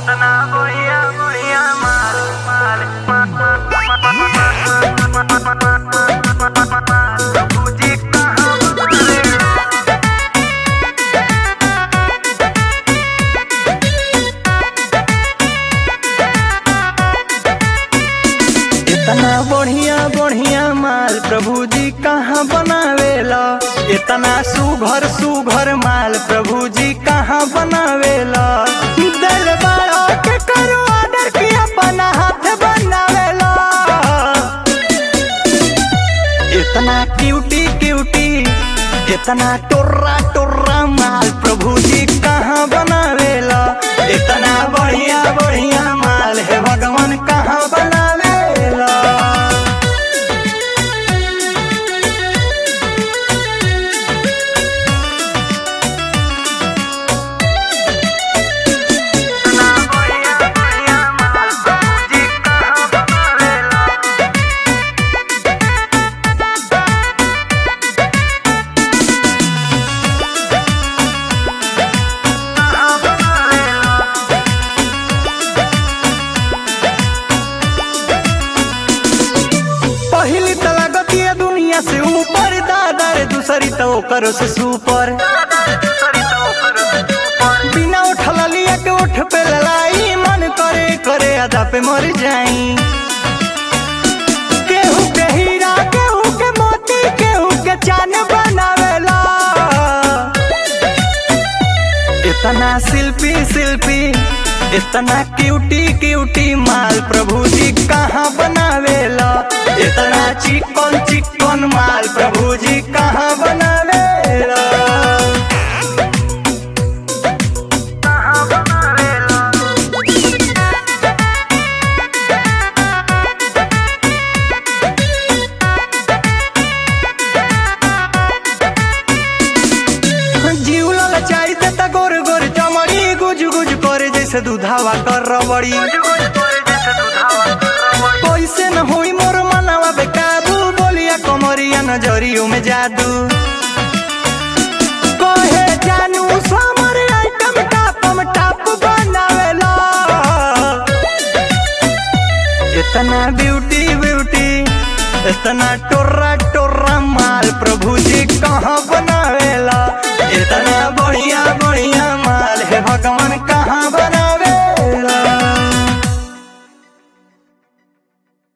इतना बढ़िया बढ़िया माल माल प्रभुजी कहाँ मारे इतना बढ़िया बढ़िया माल प्रभु जी कहाँ बनावेला इतना सुघर सुघर माल प्रभु जी कहाँ बनावेला दरबार के करो ऑर्डर की अपना हाथ बनावेला इतना क्यूटी क्यूटी इतना टोर्रा टोर्रा माल प्रभु जी कहाँ बनावेला इतना बढ़िया बढ़िया माल है भगवान कहाँ बनावेला इतना बढ़िया बढ़िया माल प्रभुजी कहाँ बनावेला कहाँ बनावेला पहली तो लगती है दुनिया से ऊपर दादा रे दूसरी तो करो से सुपर बिना उठल लिया के उठ पे ललाई मन करे करे अदा पे मर जाई केहू के हीरा केहू के मोती केहू के चान बनावेला इतना शिल्पी शिल्पी इतना क्यूटी क्यूटी माल प्रभु जी कहाँ बनावेला इतना चिकन चिकन माल प्रभु जी कहाँ बनावेला कहाँ बनावेला जीव ललचाई ते त गोर गोर चमड़ी गुज गुज करे जैसे दूधावा कर रबड़ी कैसे न होई मोर मनवा बेकाबू बोलिया कमरिया नजरियों में जादू कहे जानू समर आइटम टापम टाप बनावेला इतना ब्यूटी ब्यूटी इतना टोर्रा टोर्रा माल प्रभु जी कहाँ बनावेला इतना बढ़िया बढ़िया